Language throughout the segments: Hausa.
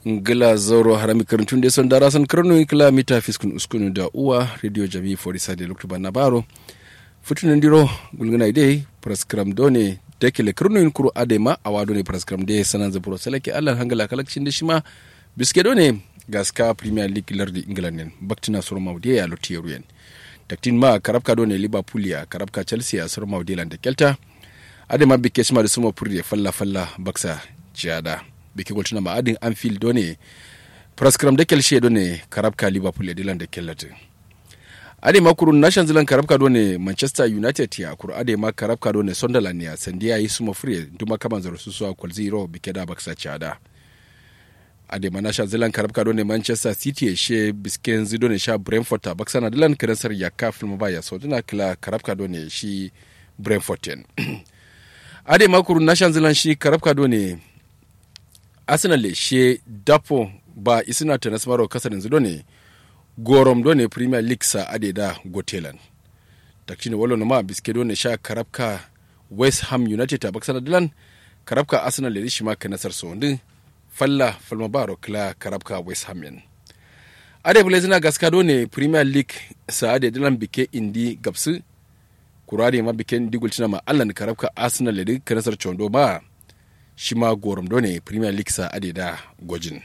ngila zoro harami karantun da son dara san karno kila mita fiskun uskunu da uwa radio jami for isa de lokto banna baro futunan diro gulgana ide praskram done dekele karno in kuru adema awado ne praskram de sanan zaburo salake allah hangala kalakcin da shima biske done gaska premier league lardi england nen baktina sur mawde ya lotiyeru yen taktin ma karabka done liverpool ya karabka chelsea ya sur mawde landa kelta adema bikke shima da sumo purde falla falla baksa jada biki goltuna ma adin anfield done praskram de kelshe done karabka liverpool ya dilanda kellata ade ma kurun nation zealand karabka done manchester united ya kuru ade ma karabka done sunderland ya sandiya yi sumo free duma kaman zaro su so kwal zero bike da baksa chada ade ma nation zealand karabka done manchester city ya she bisken zido ne sha brentford ta baksa na dilan kirasar ya ka film ba ya so dina kila karabka done shi brentford ten ade ma kurun nation zealand shi karabka done arsenal she dapo ba isina ta nasmaro kasar yanzu ne gorom do ne premier league sa ade da gotelan takshine walo na ma biske do ne sha karabka west ham united ta baksana dilan karabka arsenal da shi ma ka nasar so ndin falla falma baro kla karabka west ham yan ade bule zina gaska do ne premier league sa ade dilan bike indi gabsu kurade ma bike indi gulcina ma allan karabka arsenal da ka nasar chondo ba shi ma gorom do ne premier league sa ade da gwajin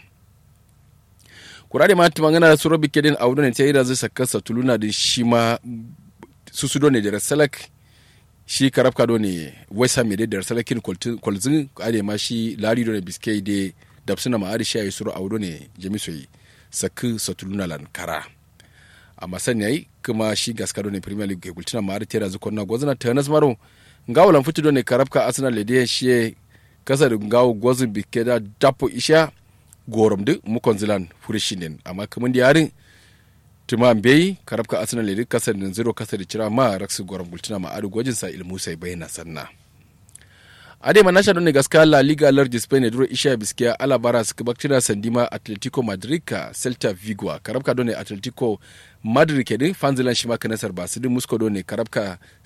kurade ma ta magana su rabi kedin audu ne ta yi da zai saka satuluna da shi ma su su do ne da salak shi karafka do ne west ham da salakin kwalzin ade ma shi lari do ne biskei da dabsuna ma adi shi ayi suru audu ne jami'ai sakki satuluna lankara amma sani yayi kuma shi gaska do ne premier league gultina ma adi tera zukon na gwazina ta nasmaro ngawalan fitu do ne karafka arsenal da shi kasar ngawo gwazin bike da dapo isha gorom duk mukon zilan furishinin amma kamar da yarin tuma bai karabka arsenal da kasar da zero kasar da cira ma raksu gorom gultuna ma adu gwajin sa ilmu sai bayyana sanna ade ma nasha ne gaska la liga large spain ne duro isha biskiya alabara suka baktina sandima atletico madrid ka celta vigo karabka done atletico madrid ke din fanzilan shi ma kanasar ba su din musko done karabka